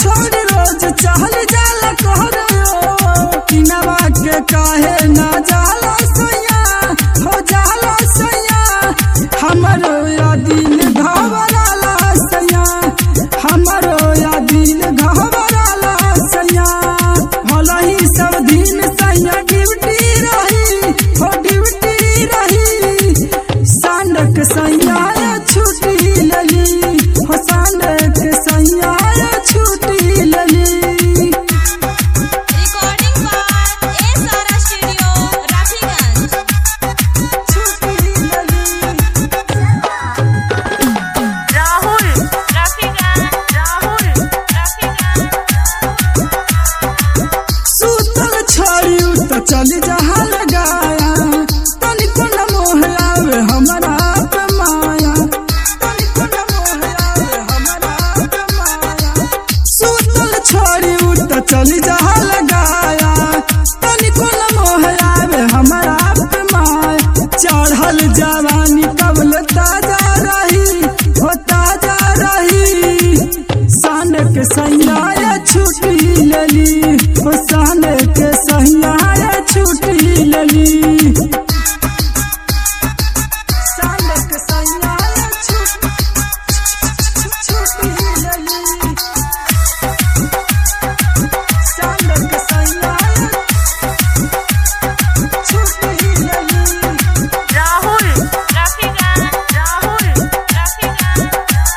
छोड़ रोज चहल जाला कहरो किनवा के काहे ना जाला सैया हो जाला सैया हमरो या दिल घबराला सैया हमरो या दिल घबराला सैया भला ही सब दिन सैया ड्यूटी रही हो ड्यूटी रही सांडक सैया छुट्टी लली हो सांडक सैया छुट्टी लली Recording by A Sara Studio, Rafiganj. छुट्टी लली Rahul, Rafiganj, Rahul, Rafiganj. सूतल छाड़ी त चल जहा लगाया तनिको न मोह आवे हमरा पे माया तनिको न मोह आवे हमरा पे माया सूतल छाड़ी त चल जहा लगाया तनिको न मोह आवे हमरा पे माया चढ़ल जवानी कबल ताजा रही हो ताजा रही सान के सैया छुट्टी लेली हो सान के सैया छुट्टी लेली सान के सैया छुट्टी लेली सान के सैया छुट्टी लेली Rahul, Rafiganj, Rahul, Rafiganj.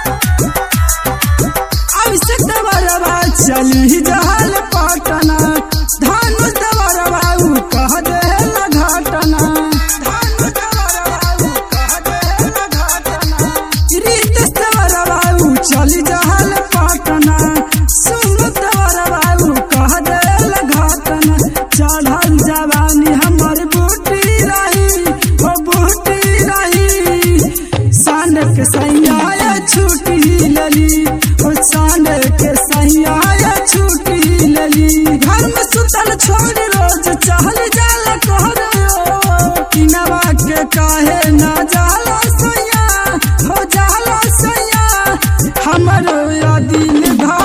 Abhishek दबरवा चली जहाल पटना धानु दबरवा उ कह देल घटना धानु दबरवा उ कह देल घटना रीत दबरवा उ चली जहाल पटना सुन दबरवा उ कह देल घटना चढ़ल जवानी हमर बूटी रही हो बूटी रही सान के सैया छुट्टी लली ओ सान के सैया छुट्टी लली घर में सुतल छोड़ रोज चहल जाला कहरो किनवा के काहे ना जाला सैया हो जाला सैया हमरो या दिल घर